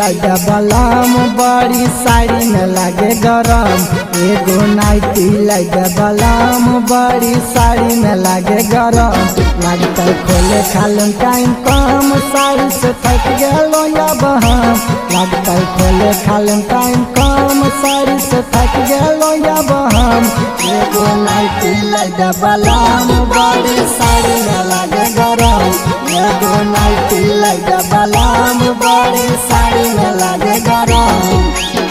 लगा बलम बड़ी साड़ी में लगे गरम एगो नाइटी लगा बलम बड़ी साड़ी में लगे गरम लगता खोले खालम टाइम कम साड़ी से थक गलो या बहम लगता खोले खालम टाइम कम साड़ी से थक गलो या बहम एगो नाइटी लगा बलम बड़ी साड़ी में लगे गरम एगो नाइटी लगा बलम बड़ी साड़ी में लगे गरम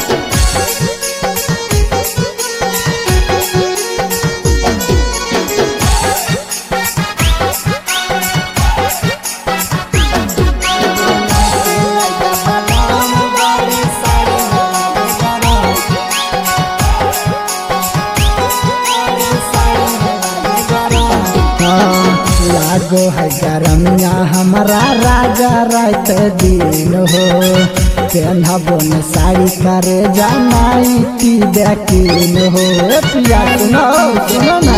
लागो है गरमिया हमारा राजा रात दिन हो पहनबो न साड़ी करे जमाई की देखीन हो ए पिया सुनो सुनो ना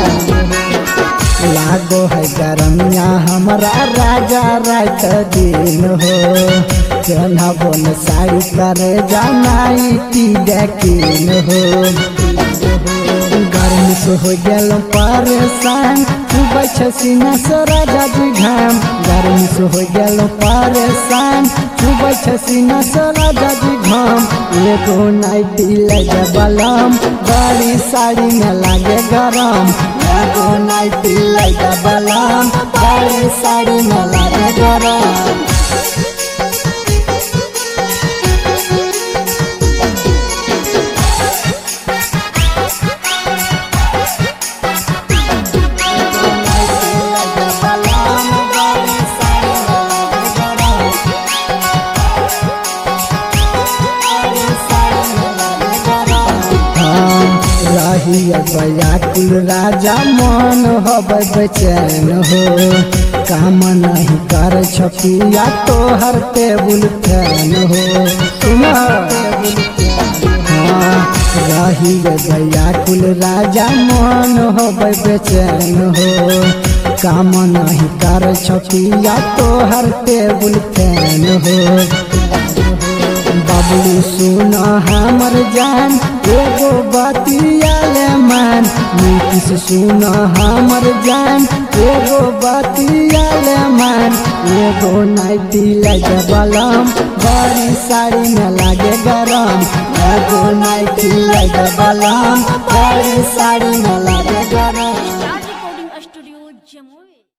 लागो है गरमिया हमारा राजा रात दिन हो पहनबो न साड़ी करे जमाई की देखीन हो गर्मी से हो गल परेशान सुबह छसीना से राजा जी घाम गर्मी से हो गल परेशान सुबह छसीना से राजा जी घाम एगो नाइटी लगे बलम बड़ी साड़ी में लागे गरम एगो नाइटी लगे बलम बड़ी साड़ी में लागे गरम रही बयाकुल राजा मन हब बेचैन हो काम नहीं कर छपिया तोहर टेबुल फैन हो सुना हाँ रही बयाकुल राजा मन हब बेचैन हो काम नहीं कर छपिया तोहर टेबुल फैन हो बबलू सुन हमर जान एगो बतियाले मान नीतीश सुन हमर जान एगो बतियाले मान एगो नाइटी लगे बलम बड़ी साड़ी में लागे गरम एगो नाइटी लगे बलम बड़ी साड़ी में लागे गरम